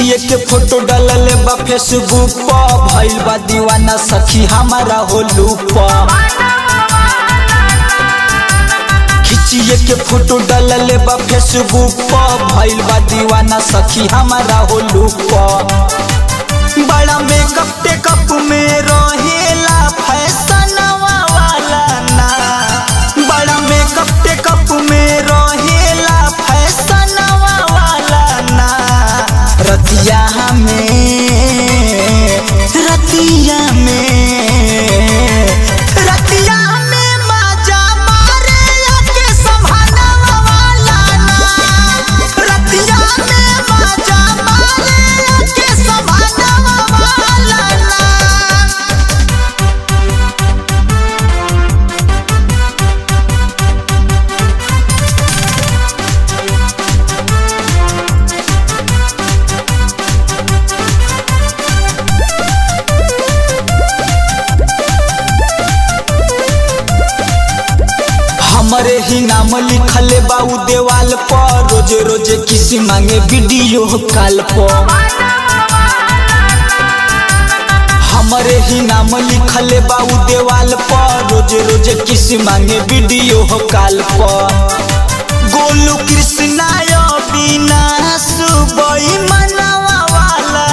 खिचिए के फोटो डालले बा फेसबुक पर भइल बा दीवाना सखी हमारा हो लूप खिचिए के फोटो डालले बा फेसबुक पर भइल बा दीवाना सखी हमारा हो लूप बड़ा मेकअप टेकअप में रहेला फैशन वाला ना बड़ा मेकअप टेकअप में रहेला फैशन वाला ना रतिया में रतिया में रतिया में मजा मारे के संभालवा वाला ना रतिया में मजा मारे के संभालवा वाला ना हमरे ही नाम लिखले बाऊ देवाल पर रोजे रोजे किसी मांगे वीडियो कॉल पर हमरे ही नाम लिखले बाऊ देवाल पर रोजे रोजे किसी मांगे वीडियो कॉल पर गोलू कृष्णा बिना सुबई मनवा वाला